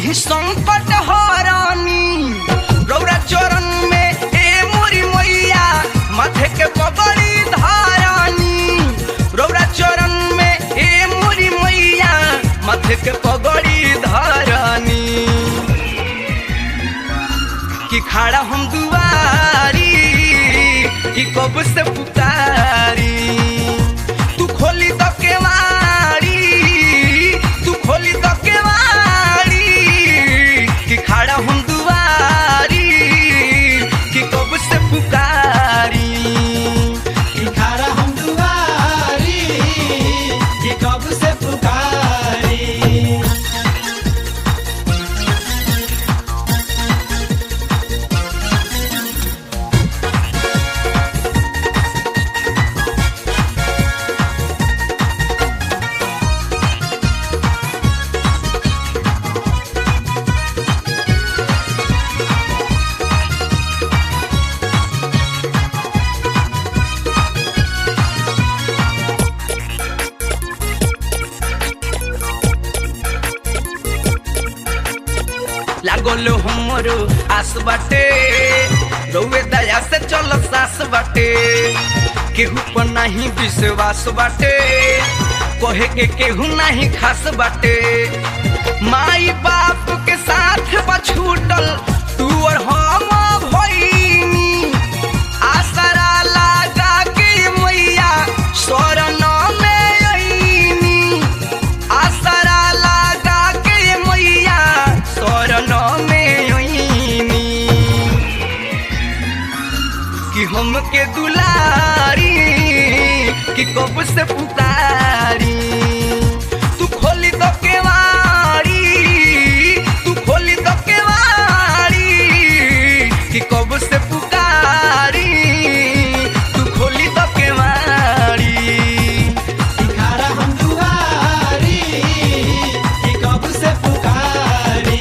ही संकट हरानी रौरा चरण में ए मोरी मैया माथे के पगड़ी धारानी रौरा चरण में ए मोरी मैया माथे के पगड़ी धारानी कि खड़ा हम दुआरी कि कब से पुकारी तू खोली तो केवाड़ी तू खोली तो केवाड़ी कि खड़ा हम दुआरी कि कब से पुकारी कि खारा हम दुआरी कि कब से पुकारी लागल हमरो आस बाटे रउए दया से चल सास बाटे केहू पर नहीं विश्वास बाटे कहे के केहू नहीं खास बाटे माई बाप के साथ बा छूटल तू और हम भईनी आसरा लगा के मैया शरण में अईनी आसरा लगा के मैया शरण में अईनी कि हमके दुलारी कि कब से पुकारी तू खोली तो केवाड़ी तू खोली तो केवाड़ी कि कब से पुकारी तू खोली तो केवाड़ी कि खारा हम दुआरी कि कब से पुकारी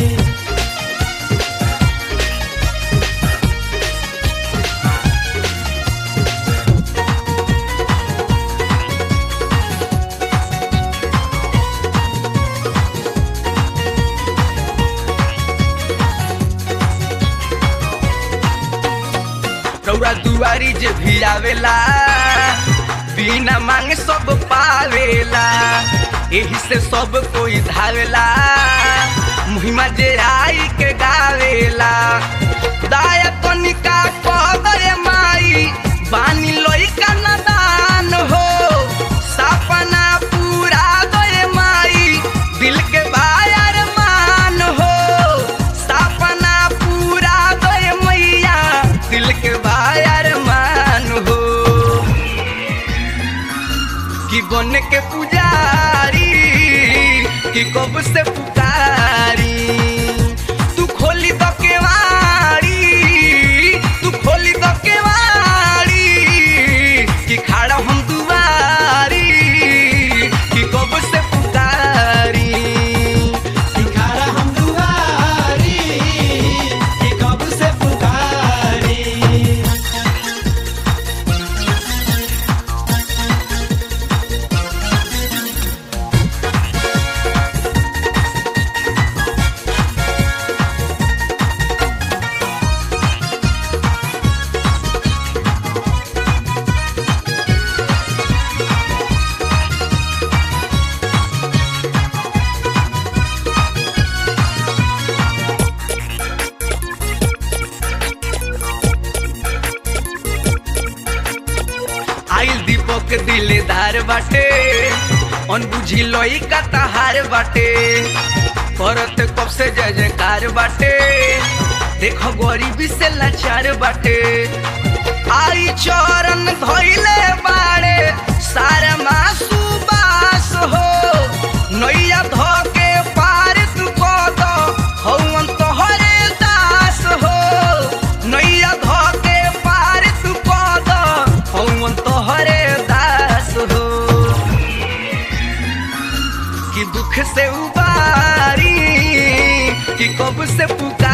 रौरा दुआरी जे भी आवेला बिना मांगे सब पावेला एही से सब कोई धावेला मुहिमा जे आई के गावेला दाया कनिका पदरे माई बानी लइका नदान हो सपना पूरा दे माई दिल के बायर मान हो सपना पूरा दे मैया दिल के बायर मान हो कि बन के पुजारी कि कब से पुकारी तू खोली तो केवाड़ी तू खोली तो केवाड़ी कि खड़ा हम दुआरी कि कब से पुकारी कि खारा हम दुआरी कि कब से पुकारी आइल दीपक दिलेदार बाटे अनबुझी लई का तहार बाटे करत कब से जय जयकार बाटे देखो गरीबी से लाचार बाटे आई चरण धोइले बाड़े सारा मासू बास हो नैया धो के पार तू कद हौवन तोहरे दास हो नैया धो के पार तू कद हौवन तोहरे दास हो कि दुख से उबारी कि कब से पुकार